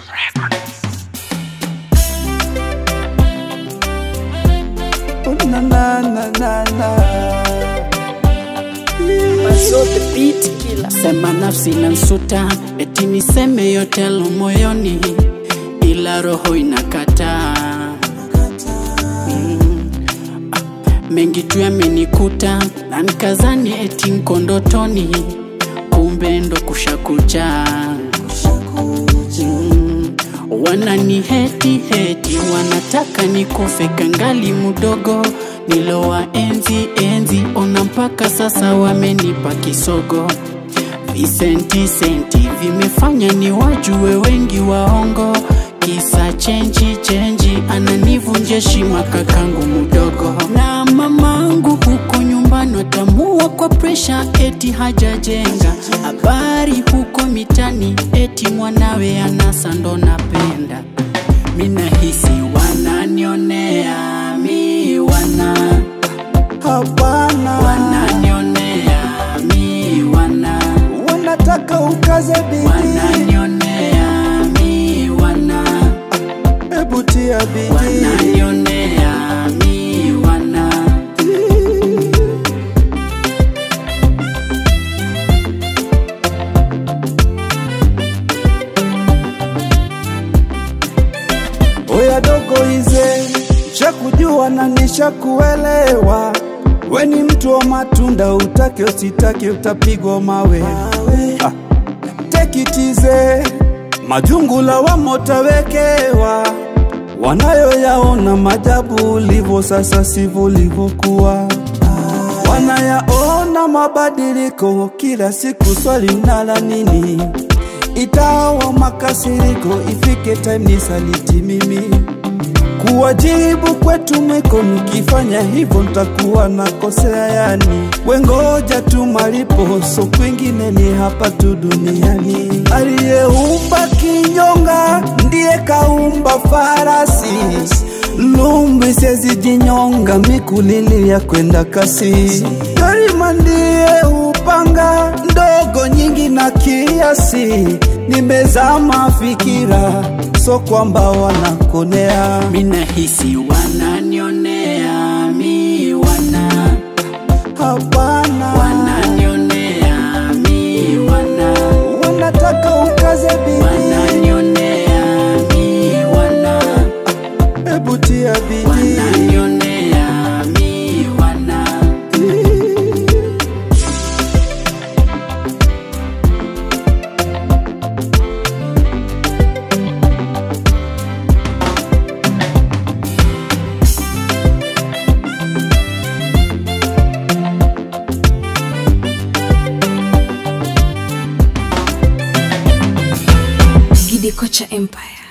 Oh, na, na, na, na, na. zote beat kila sema nafsi nansuta eti niseme yote yalo moyoni ila roho inakataa mm. ah, mengi tu yamenikuta na nikazani eti nko ndotoni kumbe ndo kushakucha mm. wanani heti heti wanataka nikufe kangali mudogo nilowa enzi enzi ona mpaka sasa wamenipa kisogo visenti senti vimefanya ni wajue wengi waongo kisa chenji chenji ananivunja shima kakangu mudogo na mamangu huko nyumbani watamua kwa presha eti hajajenga habari huko mitani eti mwanawe anasa ndo napenda minahisi wananionea mi wana Hapana, wananionea mi wana wanataka ukaze bidii, wananionea mi wana hebu tia bidii. wananionea mi wana Oya dogo ize, shakujua na nishakuelewa. We ni mtu wa matunda, utake usitake utapigwa mawe. Ah, take it easy, majungu lawama utawekewa. Wanayoyaona majabu ulivyo sasa sivyo ulivyokuwa. Wanayaona mabadiliko kila siku, swali nala nini? Itawa makasiriko, ifike time nisaliti mimi kuwajibu kwetu mwiko, nikifanya hivyo ntakuwa nakosea. Yani wengoja tu malipo, so kwingine ni hapa tu duniani. Aliyeumba kinyonga ndiye kaumba farasi, lumbi sezijinyonga, mikulili ya kwenda kasi. Dorima ndiye upanga ndogo nyingi na kiasi, nimezama fikira, so kwamba wanakonea minahisi wananionea mi wana Hapana, wananionea mi wana wanataka ukaze bidii, wananionea mi wana hebu tia bidii. wananionea mi wana Gidi Kocha Empire.